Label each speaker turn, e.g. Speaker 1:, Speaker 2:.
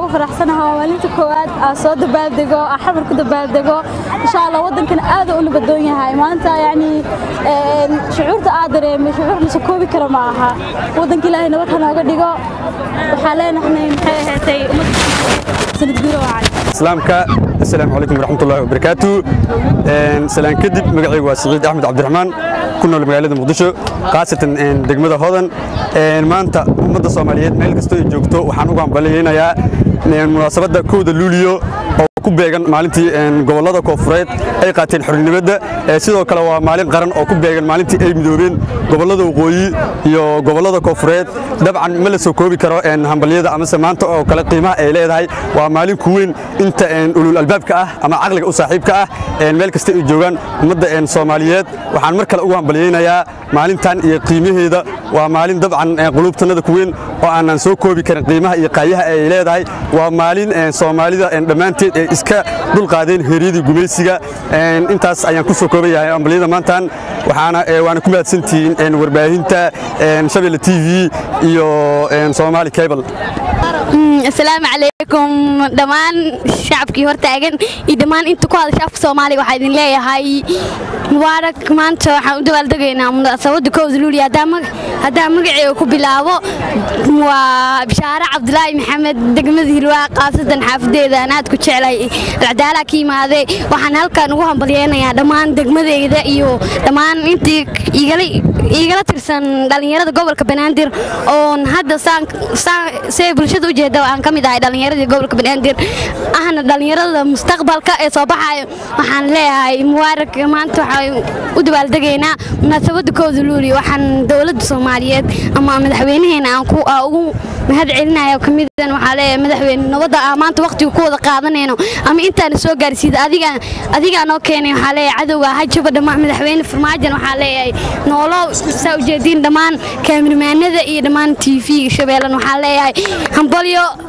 Speaker 1: ugu faraxsanahay waa maalinta koowaad aan soo dabaaldego aan xamar ku dabaaldego insha allah waddankana aad u nabadoon yahay maanta yacni shucuurta aad dareemay shucuur la koobi kara ma aha waddanka ilaahay nabad ha nooga dhigo waxaa leenahay maxay ahaatay sanad guura wacan
Speaker 2: islaamka assalaamu calaykum waraxmatullahi wabarakaatu salaan kadib magacaygu waa siciid axmed cabdiraxmaan ku nool magaalada muqdisho khaasatan degmada hodan maanta ummadda soomaaliyeed meel kastoo ay joogto waxaan ugu hambaliyeynayaa munaasabadda kowda luuliyo oo ku beegan maalintii gobollada koofureed ay qaateen xornimada sidoo kale waa maalin qaran oo ku beegan maalintii ay midoobeen gobollada waqooyi iyo gobollada koofureed dabcan ma la soo koobi karo hambalyada amase maanta oo kale qiimaha ay leedahay waa maalin ku weyn inta ulul albaabka ah ama caqliga u saaxiibka ah meel kasta ay joogaan ummadda soomaaliyeed waxaan mar kale ugu hambalyeynayaa maalintan iyo qiimaheeda waa maalin dabcan quluubtannada ku weyn oo aanan soo koobi karin qiimaha iyo qaayaha ay leedahay waa maalin soomaalida dhammaanteed ay iska dulqaadeen heeryadii gumaysiga intaas ayaan ku soo koobayahay ambaliyada maantan waxaana waana ku mahadsantihiin warbaahinta shabeelle t v iyo soomaali cable
Speaker 3: asalaamu calaykum dhammaan shacabkii hortaagan iyo dhammaan inta ku hadasha afka soomaaliga waxaa idin leeyahay mubaarak maanta waxaan u dabaaldegaynaa munaasabadda kowda luuliya haddaan magaceega ku bilaabo waa bishaare cabdulaahi maxamed degmada hilwaa khaasatan xaafadeeda aan aad ku jeclay alcadaalaha ka yimaadee waxaan halkan ugu hambalyeynayaa dhammaan degmadeyda iyo dhammaan intii iigala tirsan dhallinyarada gobolka banaadir oon hadda see bulshada u jeeda aan ka mid ahay dhallinyaradii gobolka banaadir ahna dhallinyarada mustaqbalka ee soo baxayo waxaan leeyahay mubaarak maanta waxaan u dabaaldegaynaa munaasabadda kooda luuli waxaan dowladda soomaaliyeed ama madaxweynaheena aan ugu mahad celinaya kamidan waxaa leeyahay madaxweyne nabadda aan maanta waqtiga ku wada qaadanayno ama intaana soo gaarsiida adigaa noo keenay waxaa leeyahay cadowga hajaba dhammaan madaxweyne farmaajan waxaa leeyahay noolo saa ujeediin dhammaan kaamiramaanada iyo dhammaan t v shabeellan waxaa leeyahay hambalyo